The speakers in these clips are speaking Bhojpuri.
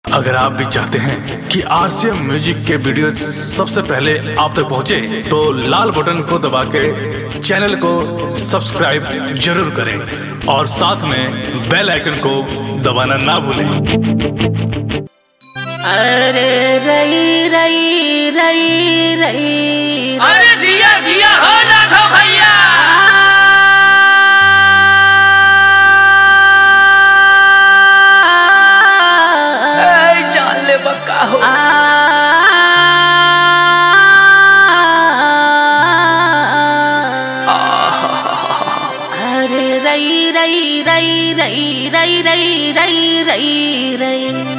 अगर आप भी चाहते हैं कि आरसीएम म्यूजिक के वीडियो सबसे पहले आप तक पहुंचे, तो लाल बटन को दबा के चैनल को सब्सक्राइब जरूर करें और साथ में बेल आइकन को दबाना ना भूलें अरे रई रई रई रई अरे जिया जिया हो लाखो भैया ए जान ले बक्का हो अरे रई रई रई रई रई रई रई रई रई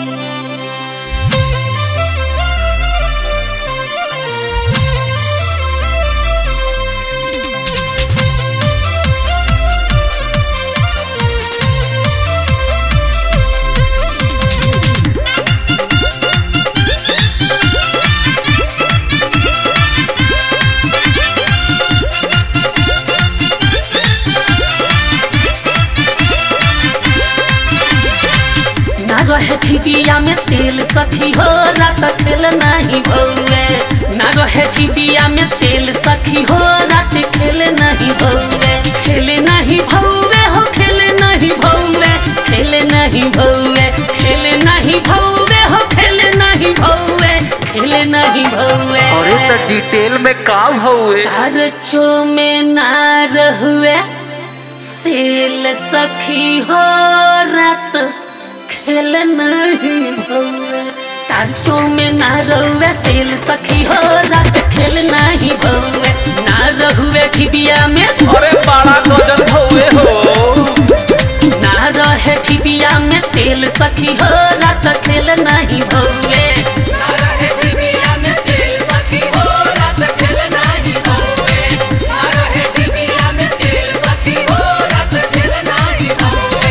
ना रहे ठिबिया में तेल सखी हो रात खेल नहीं भौवे ना रहे ठिबिया में तेल सखी हो रात खेल नहीं भौवे खेल नहीं भौवे हो खेल नहीं भौवे खेल नहीं भौवे खेल नहीं भौवे हो खेल नहीं भौवे खेल नहीं भौवे अरे तो डिटेल में का भौए खर्चो में ना रहुए सेल सखी हो रात खेल नहीं भौवे खर्चो में ना रहुए सेल सखी हो रात खेल नहीं भौवे ना रहुए ठिबिया में अरे बड़ा गजन भौए हो ना रहे ठिबिया में तेल सखी हो रात खेल नहीं भौवे ना रहे ठिबिया में तेल सखी हो रात खेल नहीं भौवे ना रहे ठिबिया में तेल सखी हो रात खेल नहीं भौवे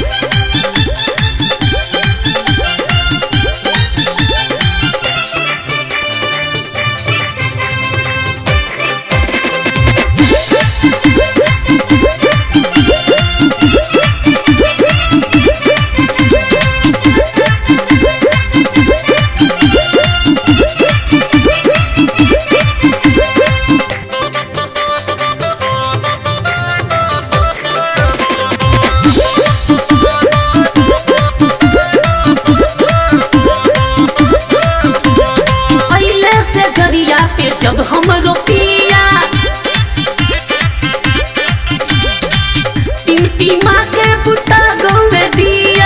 पहले से जरिया पे जब हम रोपिया टिमटिमा के बुता गौवे दिया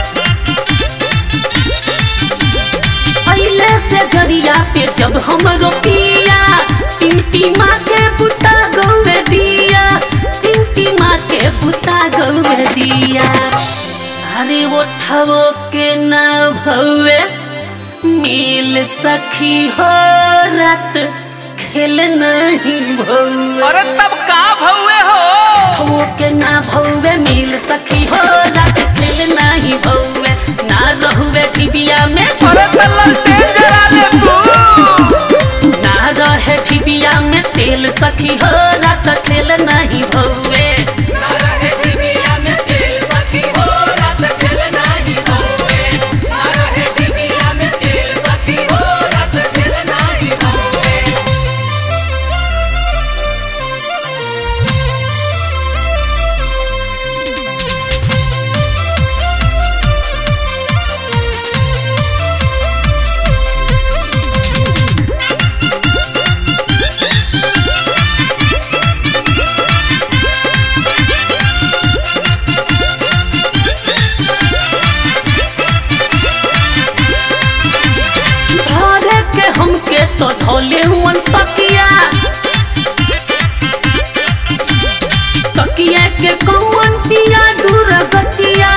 पहले से जरिया पे जब हम रोपिया टिमटिमा के बुता गौवे दिया टिमटिमा के बुता गौवे दिया अरे वो ठवो के ना भवे मिल सखी हो रात खेल नहीं भौवे अरे तब का भौए हो ठवो के ना भौवे मिल सखी हो रात खेल नहीं भौवे ना रहुवे टिबिया में अरे तो ललटेन जला ले तू ना रहे ठिबिया में तेल सखी हो रात खेल नहीं भौवे ना रहे ठिबिया में तेल सखी हो रात खेल नहीं भौवे ना रहे ठिबिया में तेल सखी हो रात खेल नहीं भौवे धरे के हमके तो धोले हुअन तकिया तकिया के कौन पिया दूर गतिया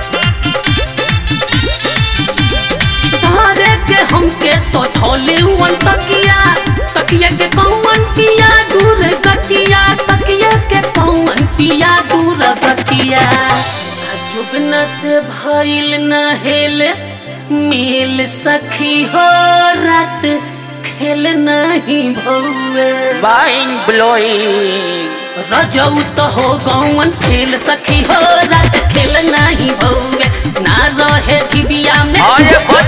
धरे के हमके तो धोले हुअन तकिया तकिया के कौन पिया दूर गतिया तकिया के कौन पिया दूर गतिया जुबन से भइल न हेल मिल सखी हो रात खेल नहीं भौवे माइंड ब्लोइंग रजऊ तो हो गौन खेल सखी हो रात खेल नहीं भौवे ना रहे टिबिया में अरे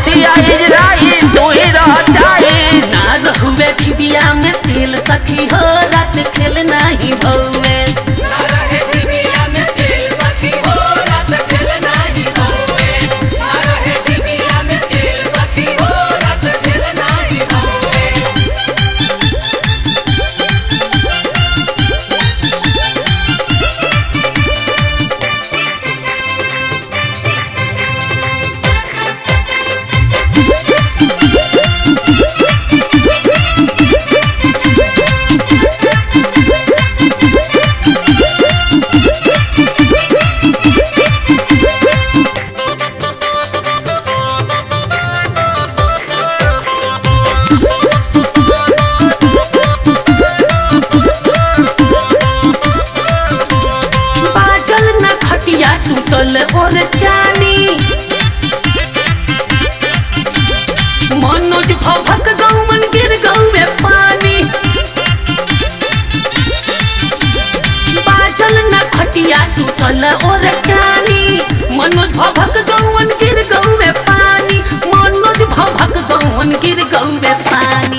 टूटल और जानी मनोज भभक गौवन गिर गौवे पानी मनोज भभक गौवन गिर गौवे पानी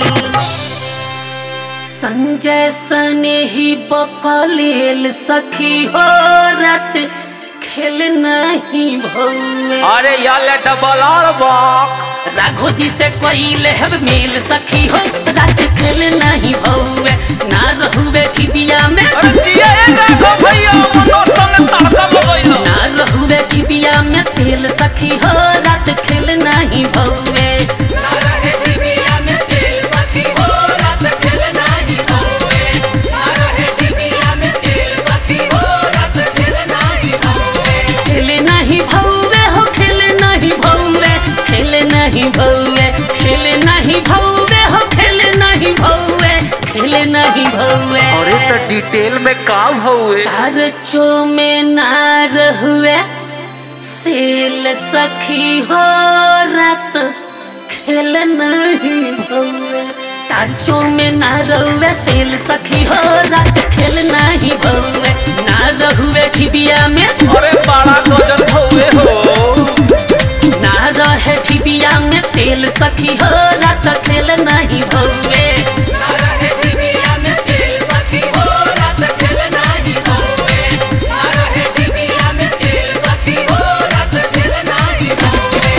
संजय सने ही बकलेल सखी हो रात खेल नहीं भौवे अरे याले डबल और बॉक राघो जी से कोई लेहब मेल सखी हो रात खेल नहीं भौवे ना रहुवे ठिबिया में अरे जिया ए देखो भैया मनो संग तड़का लगइलो ना रहुवे ठिबिया में तेल सखी हो रात खेल नहीं भौवे ना रहे ठिबिया में तेल सखी हो रात खेल नहीं भौवे ना रहे ठिबिया में तेल सखी हो रात खेल नहीं भौवे खेल नहीं भौवे हो खेल नहीं भौवे खेल नहीं भौवे खेल नहीं भौवे हो खेल नहीं भौवे खेल नहीं भौवे अरे तो डिटेल में का भौवे तारचो में नार हुए सेल सखी हो रात खेल नहीं भौवे तारचो में नार हुए सेल सखी हो रात खेल नहीं भौवे नार हुए ठिबिया में अरे बड़ा गजन भौवे हो ना रहे ठिबिया में तेल सखी हो रात खेल नहीं भौवे ना रहे ठिबिया में तेल सखी हो रात खेल नहीं भौवे ना रहे ठिबिया में तेल सखी हो रात खेल नहीं भौवे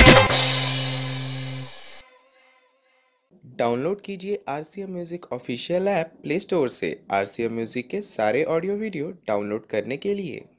डाउनलोड कीजिए R C M music official app play store से आर सी एम म्यूज़िक के सारे ऑडियो वीडियो डाउनलोड करने के लिए